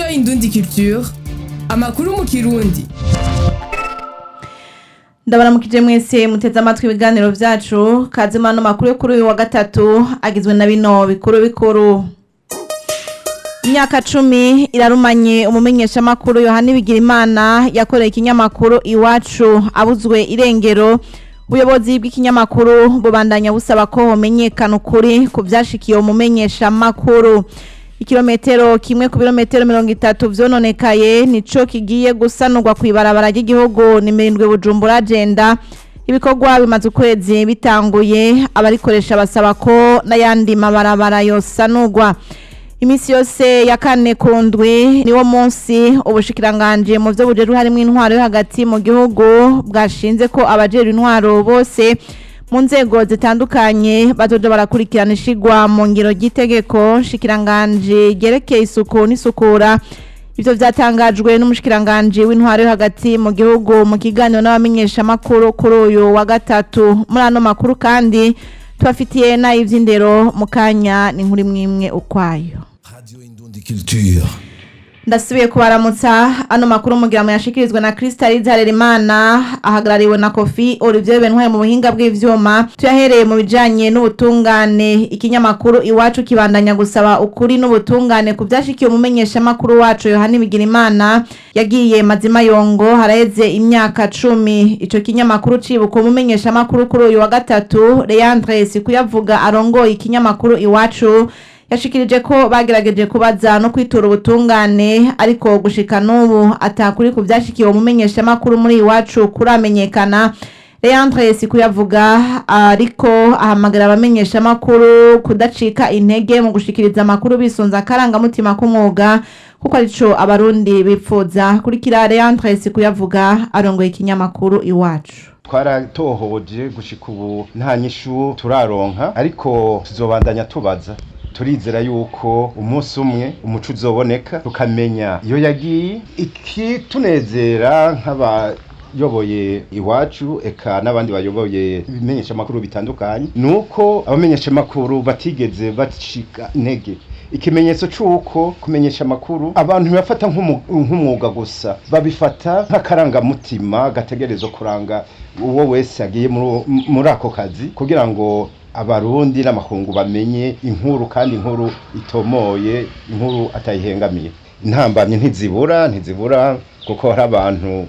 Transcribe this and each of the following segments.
Indundi Culture amakuru mu kirundi ndabaramukije mwese muteze amatwi ibiganiro vyacu kazima no makuru yo kuri uyu wa gatatu agizwe na bino bikuru bikuru imyaka cumi irarumanye umumenyesha makuru yohani bigirimana yakoreye ikinyamakuru iwacu abuzwe irengero ubuyobozi bw'ikinyamakuru bubandanya busaba ko homenyekana ukuri ku vyashikiye umumenyesha makuru ikirometero kimwe ku birometero mirongo itatu vyononekaye nico kigiye gusanurwa kw'ibarabara ry'igihugu nimirindwe bujumbura agenda ibikorwa bimaze ukwezi bitanguye abarikoresha basaba ko n'ayandi mabarabara yosanurwa imisi yose ya kane ku ndwi niwo munsi ubushikiranganje mu vyo bujejwe harimwo intwaro yo hagati mu gihugu bwashinze ko abajejwe intwaro bose mu nzego zitandukanye bazoja barakurikirana ishigwa mu ngiro ry'itegeko shikiranganje ryerekeye isuku n'isukura ivyo vyatangajwe n'umushikiranganje w'intwaro yo hagati mu gihugu mu kiganiro n'abamenyeshamakuru kuri uyu wa gatatu muri ano makuru kandi tubafitiye n'ay'ivy'indero mu kanya ni nkuri mwimwe ukwayo Radio Indundi Culture. ndasubiye kubaramutsa ano makuru mugira mu yashikirizwa na Crystal Harerimana ahagarariwe na Kofi Olivier Bentware mu buhinga bw'ivyuma tuyahereye mu bijanye n'ubutungane ikinyamakuru iwacu kibandanya gusaba ukuri n'ubutungane ku vyashikiye umumenyesha makuru wacu Yohani Bigirimana yagiye mazima yongo haraheze imyaka cumi ico kinyamakuru cibuka umumenyesha makuru kuri uyu wa gatatu Leandre Sikuyavuga arongoye ikinyamakuru iwacu yashikirije ko bagerageje kubaza no kwitura ubutungane ariko gushika n'ubu atakuri ku vyashikiye umumenyesha makuru muri iwacu kuramenyekana Leandre Sikuyavuga ariko ahamagara abamenyesha makuru kudacika intege mu gushikiriza amakuru bisunza akarangamutima k'umwuga kuko arico abarundi bipfuza kurikira Leandre Sikuyavuga arongoye ikinyamakuru iwacu twaratohoje gushika ubu nta nyishu turaronka ariko tuzobandanya tubaza turizera yuko umunsi umwe umuco uzoboneka tukamenya iyo yagiye ikitunezera nk'abayoboye iwacu eka n'abandi bayoboye ibimenyeshamakuru bitandukanye ni uko abamenyeshamakuru batigeze bacika intege ikimenyetso c'uko kumenyesha amakuru abantu bafata nk'umwuga gusa babifata nk'akarangamutima gategerezwa kuranga uwo wese agiye muri ako kazi kugira ngo abarundi n'amakungu bamenye inkuru kandi inkuru itomoye inkuru atayihengamiye intambamye ntizibura ntizibura kuko hari abantu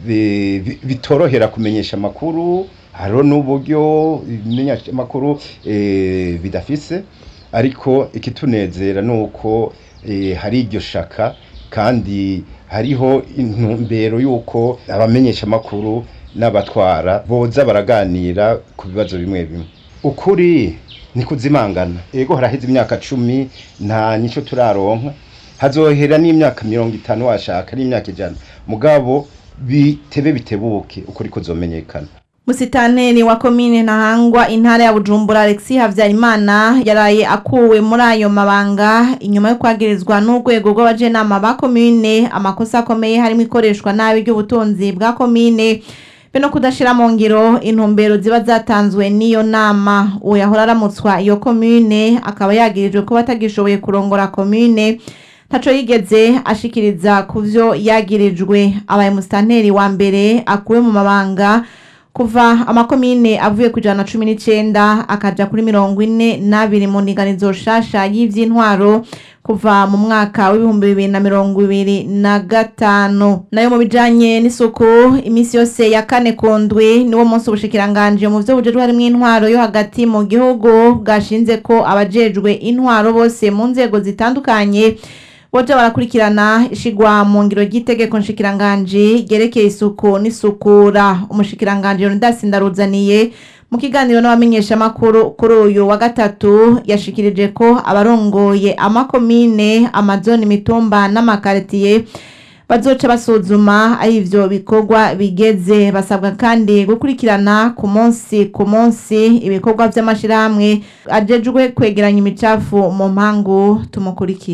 bitorohera kumenyesha amakuru hariho n'uburyo ibimenyesha amakuru bidafise ariko ikitunezera ni uko hari iryo shaka kandi hariho intumbero y'uko abamenyesha amakuru n'abatwara boza baraganira ku bibazo bimwe bimwe ukuri ni kuzimangana ego haraheze imyaka cumi nta nyicyo turaronka hazohera n'imyaka mirongo itanu washaka n'imyaka ijana mugabo bitebe bitebuke ukuri kuzomenyekana Musitaneri wa komine Ntahangwa intara ya Bujumbura Alexis Havyarimana yaraye akuwe muri ayo mabanga inyuma yo kwagirizwa n'urwego rw'abajenama ba komine amakosa akomeye harimo ikoreshwa nabi ry'ubutunzi bwa komine be no kudashira mu ngiro intumbero ziba zatanzwe n'iyo nama uwo yahora aramutswa iyo komine akaba yagirijwe kuba atagishoboye kurongora komine ntaco yigeze ashikiriza ku vyo yagirijwe abaye musitanteri wa mbere akuwe mu mabanga kuva amakomine avuye ku ijana na cumi n'icenda akaja kuri mirongo ine n'abiri mu ndinganizo shasha y'ivy'intwaro kuva mu mwaka w'ibihumbi bibiri na mirongo ibiri na gatanu nayo mu bijanye n'isuku imisi yose ya kane ku ndwi niwo munsi ubushikiranganje mu vyo bujejwe harimwo intwaro yo hagati mu gihugu bwashinze ko abajejwe intwaro bose mu nzego zitandukanye boja barakurikirana ishigwa mu ngiro ry'itegeko nshikiranganji ryerekeye isuku n'isukura umushikiranganje Leonidas Ndaruzaniye mu kiganiro n'abamenyeshamakuru kuri uyu wa gatatu yashikirije ko abarongoye amakomine amazoni imitumba n'amakaritiye bazoca basuzuma aho ivyo bikorwa bigeze basabwa kandi gukurikirana ku munsi ku munsi ibikorwa vy'amashirahamwe ajejwe kwegeranya imicafu mu mpangu tumukurikire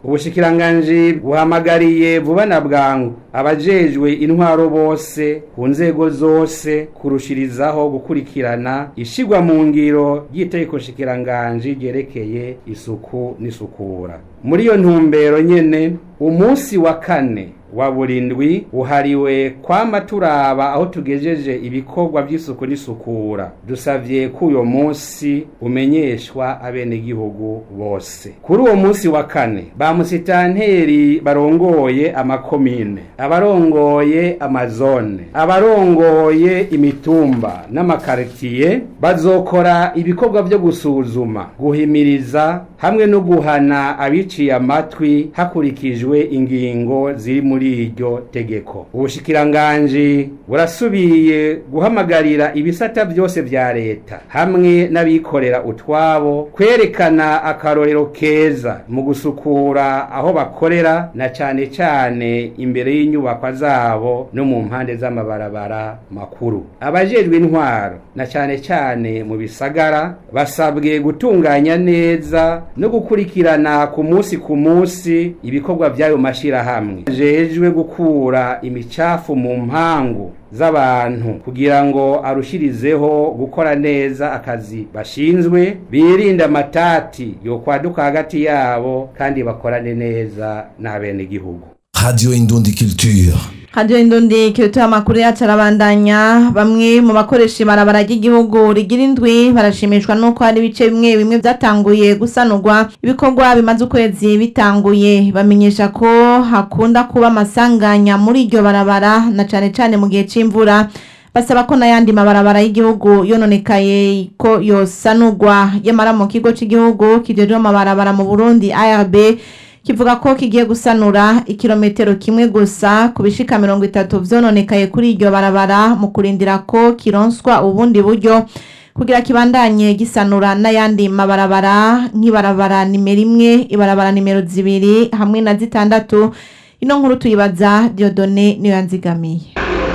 ubushikiranganji buhamagariye vuba na bwangu abajejwe intwaro bose ku nzego zose kurushirizaho gukurikirana ishigwa mu ngiro ry'itegeko shikiranganji ryerekeye isuku n'isukura muri iyo ntumbero nyene umunsi wa kane wa burindwi uhariwe kwama turaba aho tugejeje ibikorwa by'isuku n'isukura dusavye ko uyo munsi umenyeshwa abenegihugu bose kuri uwo munsi wa kane ba musitanteri barongoye amakomine abarongoye amazone abarongoye imitumba n'amakaritiye bazokora ibikorwa byo gusuzuma guhimiriza hamwe no guhana abiciye amatwi hakurikijwe ingingo ziri muri iryo tegeko ubushikiranganji burasubiye guhamagarira ibisata byose vya leta hamwe n'abikorera utwabo kwerekana akarorero keza mu gusukura aho bakorera na cane cane imbere y'inyubakwa zabo no mu mpande z'amabarabara makuru abajejwe intwaro na cane cane mu bisagara basabwe gutunganya neza no gukurikirana ku munsi ku munsi ibikorwa by'ayo mashirahamwe jejwe gukura imicafu mu mpangu z'abantu kugira ngo arushirizeho gukora neza akazi bashinzwe birinde amatati yo kwaduka hagati yabo kandi bakorane neza n'abenegihugu Radio Indundi Culture. Radio Indundi kirutuye amakuru yacu arabandanya bamwe mu bakoresha ibarabara ry'igihugu rigira indwi barashimishwa nuko hari ibice bimwe bimwe byatanguye gusanurwa ibikorwa bimaze ukwezi bitanguye bamenyesha ko hakunda kuba amasanganya muri iryo barabara na cane cane mu gihe c'imvura basaba ko n'ayandi mabarabara y'igihugu yononekaye ko yosanurwa yamara mu kigo c'igihugu kijejwe amabarabara mu Burundi ARB kivuga ko kigiye gusanura ikirometero kimwe gusa ku bishika mirongo itatu vyononekaye kuri iryo barabara mu kurindira ko kironswa ubundi buryo kugira kibandanye gisanura n'ayandi mabarabara nk'ibarabara nimero imwe ibarabara nimero zibiri hamwe na zitandatu ino nkuru tuyibaza Diodone niyo yanzigamiye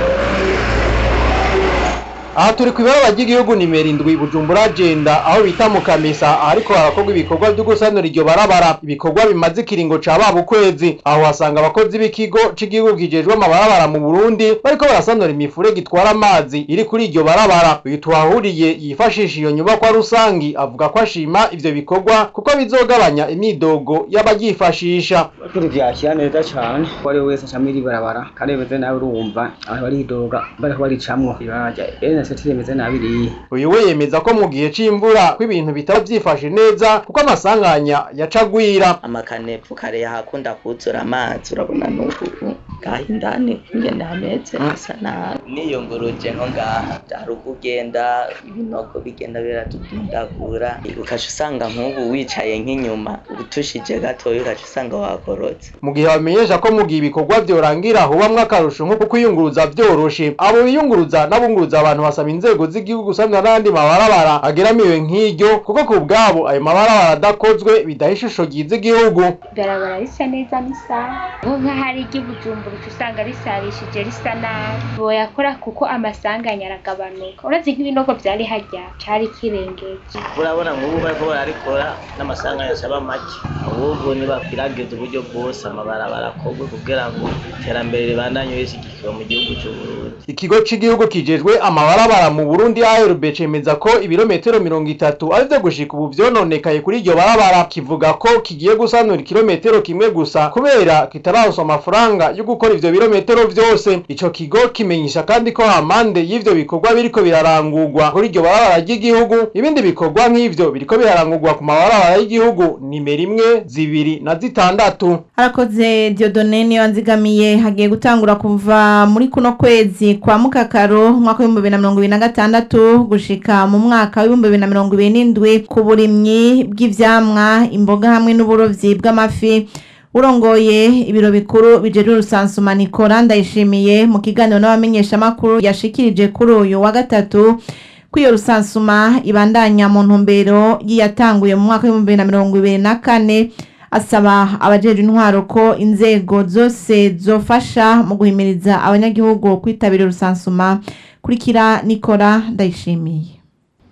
aha turi ku ibarabara ry'igihugu nimero indwi bujumbura agenda aho bita mu kamesa ahariko harakorwa ibikorwa byo gusanura iryo barabara ibikorwa bimaze ikiringo ca baba ukwezi aho hasanga abakozi b'ikigo c'igihugu kijejwe amabarabara mu burundi bariko barasanura imifurege itwara amazi iri kuri iryo barabara uyu tuhahuriye yifashisha iyo nyubakwa rusangi avuga ko ashima ivyo bikorwa kuko bizogabanya imyidogo y'abaryifashisha Kuri vyakira neza cane ko ari wese acamwe iri barabara kandi bimeze nabi urumva abantu baridoga bariko baricamwo ibarajya ene seti rimeze nabi iriya uyu we yemeza ko mu gihe c'imvura ko ibintu bitaba vyifashe neza kuko amasanganya yacagwira amakanepfu kare yahakunda kuzura amazi urabona n'ubu ngaha indani ingene hameze hasa nabi niyunguruje nko ngaha hari ukugenda ibinogo bigenda biratudundagura ukaca usanga nk'ubu wicaye nk'inyuma utushije gatoya ukaca usanga wakorotse mu gihe bamenyesha ko mu gihe ibikorwa vyorangira hubamwo akarusho nko kwiyunguruza vyoroshe abo biyunguruza n'abunguruza abantu basaba inzego z'igihugu gusanura n'andi mabarabara ageramiwe nk'iryo kuko ku bwabo ayo mabarabara adakozwe bidaha ishusho ryiza igihugu ibarabara risa neza n'isaha aho nk'ahari iry'ubujumbura uca usanga risarishije risa nabi boyakora kuko amasanganya aragabanuka uretse nk'ibinogo vyari harya cari kirengeje urabona nk'ubu bariko bararikora n'amasanganya asaba make ahubwo nibakwiragiza uburyo bwose amabarabara akorwe kugira ngo iterambere ribandanye rishyigikiwe mu gihugu c'uburundi ikigo c'igihugu kijejwe amabarabara mu burundi ARB cemeza ko ibirometero mirongo itatu arivyo gushika ubu vyononekaye kuri iryo barabara kivuga ko kigiye gusanura ikirometero kimwe gusa kubera kitararonswa amafaranga yo gukora ivyo birometero vyose ico kigo kimenyesha kandi ko amande y'ivyo bikorwa biriko birarangurwa kuri iryo barabara ry'igihugu ibindi bikorwa nk'ivyo biriko birarangurwa ku mabarabara y'igihugu nimero imwe zibiri na zitandatu harakoze Diodone niyo yanzigamiye hagiye gutangura kuva muri kuno kwezi kwa mukakaro umwaka w'ibihumbi bibiri na mirongo ibiri na gatandatu gushika mu mwaka w'ibihumbi bibiri na mirongo ibiri n'indwi ku burimyi bw'ivyamwa imboga hamwe n'uburovyi bw'amafi urongoye ibiro bikuru bijejwe urusansuma Nicola ndayishimiye mu kiganiro n'abamenyeshamakuru yashikirije kuri uyu wa gatatu ko iyo rusansuma ibandanya mu ntumbero yiyatanguye mu mwaka w'ibihumbi bibiri na mirongo ibiri na kane asaba abajejwe intwaro ko inzego zose zofasha mu guhimiriza abanyagihugu kwitabira urusansuma kurikira Nicola ndayishimiye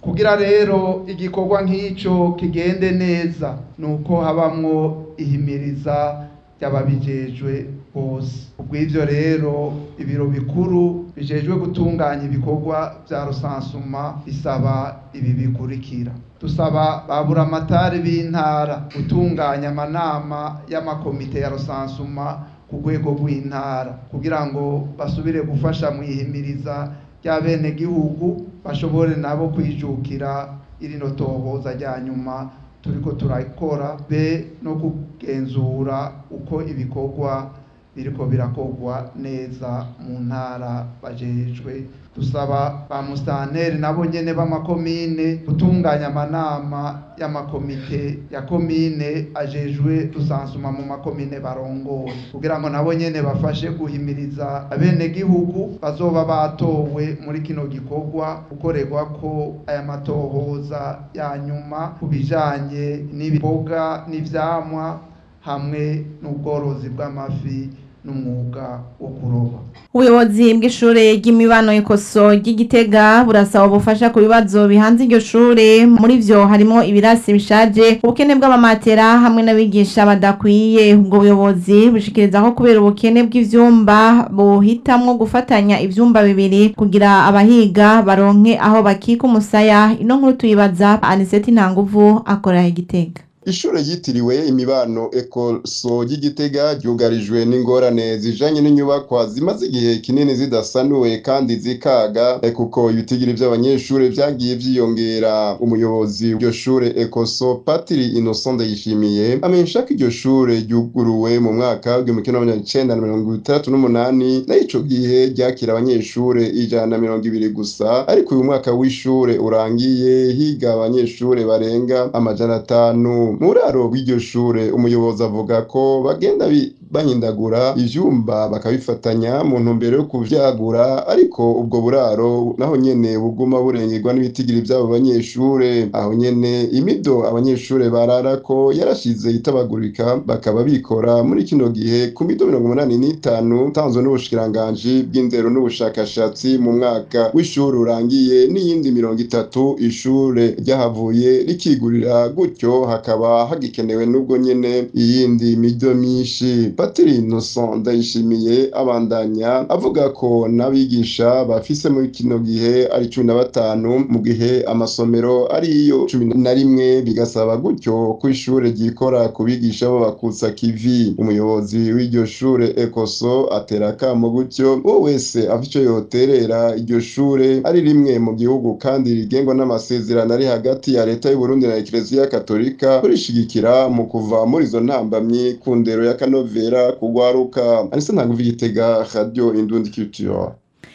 kugira rero igikorwa nk'icyo kigende neza ni uko habamwo ihimiriza ry'ababijejwe bose ubw'ibyo rero ibiro bikuru bijejwe gutunganya ibikorwa bya rusansuma bisaba ibi bikurikira dusaba ba buramatari b'intara gutunganya amanama y'amakomite ya rusansuma ku rwego rw'intara kugira ngo basubire gufasha mu ihimiriza ry'abenegihugu bashobore nabo kwijukira irino tohoza rya nyuma turiko turakora be no kugenzura uko ibikorwa biriko birakorwa neza mu ntara bajejwe dusaba ba musitanteri nabo nyene b'amakomine gutunganya amanama y'amakomite ya komine ajejwe rusansuma mu makomine barongoye kugira ngo nabo nyene bafashe guhimiriza abenegihugu bazoba batowe muri kino gikorwa gukorerwa ko aya matohoza ya nyuma ku bijanye n'ibiboga n'ivyamwa hamwe n'ubworozi bw'amafi n'umwuga wo kuroba ubuyobozi bw'ishure ry'imibano ikoso ry'igitega burasaba ubufasha ku bibazo bihanze iryo shure muri vyo harimo ibirasi bishaje ubukene bw'amamatera hamwe n'abigisha badakwiye ubwo buyobozi bushikiriza ko kubera ubukene bw'ivyumba buhitamwo gufatanya ivyumba bibiri kugira abahiga baronke aho bakika umusaya ino nkuru tuyibaza aniseti ntanguvu akorera igitega Ishure ryitiriwe imibano ekoso ry'igitega ryugarijwe n'ingorane zijanye n'inyubakwa zimaze igihe kinini zidasanuwe kandi zikaga eh, kuko ibitigiri vy'abanyeshure vyagiye vyiyongera umuyobozi w'iryo shure ekoso patiri innocent ndayishimiye amenyesha ko iryo shure ryuguruwe mu mwaka w'igihumbi kimwe n'amajana icenda na mirongo itandatu n'umunani naho ico gihe ryakira abanyeshure ijana na mirongo ibiri gusa ariko uyu mwaka w'ishure urangiye higa abanyeshure barenga amajana atanu mu buraro bw'iryo shure umuyobozi avuga ko bagenda bi- bahindagura ivyumba bakabifatanya mu ntumbero yo kuvyagura ariko ubwo buraro naho nyene buguma burengerwa n'ibitigiri vy'abo banyeshure aho nyene imido abanyeshure bararako yarashize itabagurika bakaba bikora muri kino gihe ku mido mirongo umunani n'itanu tanzwe n'ubushikiranganji bw'indero n'ubushakashatsi mu mwaka w'ishure urangiye n'iyindi mirongo itatu ishure ryahavuye rikigurira gutyo hakaba hagikenewe n'ubwo nyene iyindi mido myinshi patiri innocent ndayishimiye abandanya avuga ko n'abigisha bafise muri kino gihe ari cumi na batanu mu gihe amasomero ariyo cumi na rimwe bigasaba gutyo ko ishure ryikora ku bigisha b'abakutsa kivi umuyobozi w'iryo shure ekoso atera akamo gutyo uwo wese afite ico yoterera iryo shure ari rimwe mu gihugu kandi rigengwa n'amasezerano ari hagati ya leta y'uburundi na ekereziya katolika kurishigikira mu kuva muri izo ntambamyi ku ndero ya kanovera kugwaruka anise ntanguvu igitega radio indundi culture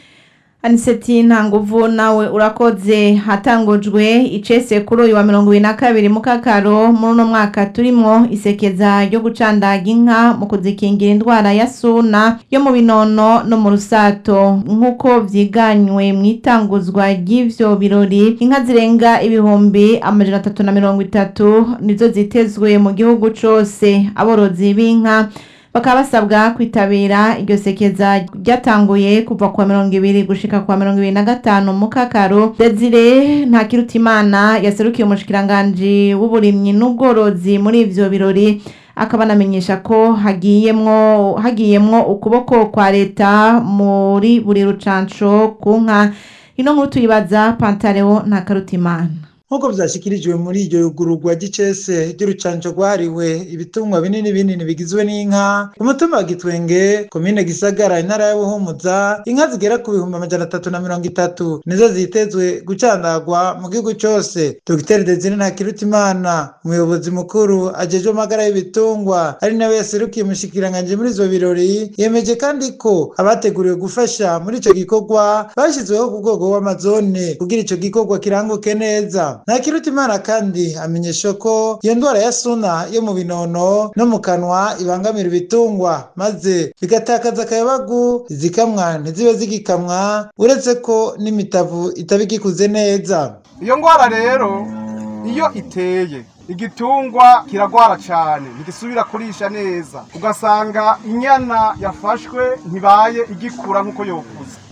aniseti ntanguvu nawe urakoze hatangujwe icese kuri uyu wa mirongo ibiri na kabiri mu kakaro muri uno mwaka turimwo isekeza ryo gucandaga inka mu kuzikingira indwara ya suna yo mu binono no mu rusato nk'uko vyiganywe mu itanguzwa ry'ivyo birori inka zirenga ibihumbi amajana atatu na mirongo itatu nizo zitezwe mu gihugu cose aborozi b'inka bakaba basabwa kwitabira iryo sekeza ryatanguye kuva kuwa mirongo ibiri gushika kuwa mirongo ibiri na gatanu mu kakaro desire ntakirutimana yaserukiye umushikiranganji w'uburimyi n'ubworozi muri ivyo birori akaba anamenyesha ko hagiyemwo hagiyemwo ukuboko kwa leta muri buri rucanco ku nka ino nkuru tuyibaza pantareo ntakarutimana nk'uko vyashikirijwe muri iryo yugururwa ry'icese ry'urucanco rwahariwe ibitungwa binini binini bigizwe n'inka ku mutumba wa gitwenge komine gisagara intara ya buhumuza inka zigera ku bihumbi amajana atatu na mirongo itatu nizo zitezwe gucandagwa mu gihugu cose dogiteri desire ntakirutimana umuyobozi mukuru ajejwe amagara y'ibitungwa ari nawe yaserukiye umushikiranganji muri ivyo birori yemeje kandi ko abateguriwe gufasha muri ico gikorwa bashyizweho ku rwego rw'amazone kugira ico gikorwa kiranguke neza ntakirutimana kandi amenyesha ko iyo ndwara ya suna yo mu binono no mu kanwa ibangamira ibitungwa maze bigatakaza akayabagu izikamwa ntizibe zigikamwa uretse ko n'imitavu itaba igikuze neza iyo ndwara rero iyo iteye igitungwa kiragwara cyane ntigisubira kurisha neza ugasanga inyana yafashwe ntibaye igikura nk'uko yokuze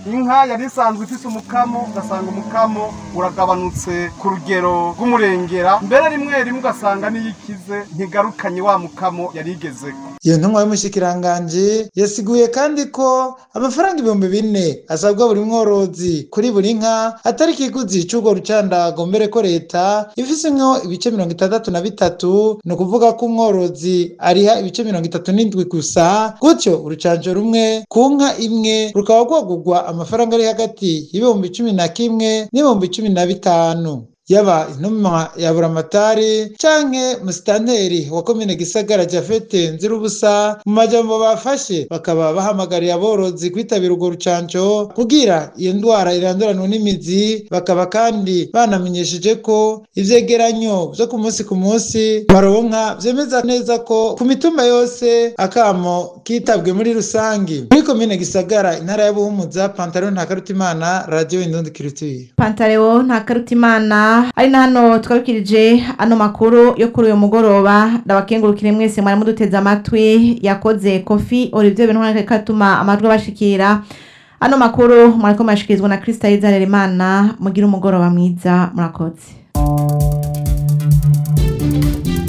inka yari isanzwe ifise umukamo ugasanga umukamo uragabanutse ku rugero rw'umurengera mbere rimwe rimwe ugasanga niyo ikize ntigarukanye wa mukamo yari igezeko iyo ntumwa y'umushikiranganji yasiguye kandi ko amafaranga ibihumbi bine asabwa buri mworozi kuri buri nka atari ikiguzi c'urwo rucandago mbere ko leta ifisemwo ibice mirongo itandatu na bitatu ni ukuvuga ko umworozi ariha ibice mirongo itatu n'indwi gusa gutyo urucanco rumwe ku nka imwe rukaba rwagurwa amafaranga ari hagati y'ibihumbi cumi na kimwe n'ibihumbi cumi na bitanu yaba intumwa ya buramatari canke musitanteri wa komine gisagara jafete nzirubusa mu majambo bafashe bakaba bahamagariye aborozi kwitabira urwo rucanco kugira iyo ndwara iranduranwa n'imizi bakaba kandi banamenyesheje ko ivyegeranyo vyo ku munsi ku munsi baronka vyemeza neza ko ku mitumba yose akamo kitabwe muri rusangi muri komine gisagara intara ya buhumuza pantaro ntakarutimana radio indundi kirituye pantareo ntakarutimana ari na hano twabikirije ano makuru yo kuri uyu mugoroba ndabakengurukire mwese mwari muduteze amatwi yakoze kofi olivier benhora katuma amajwi abashikira ano makuru mwariko murashikirizwa na krista yizarera mugire umugoroba mwiza murakoze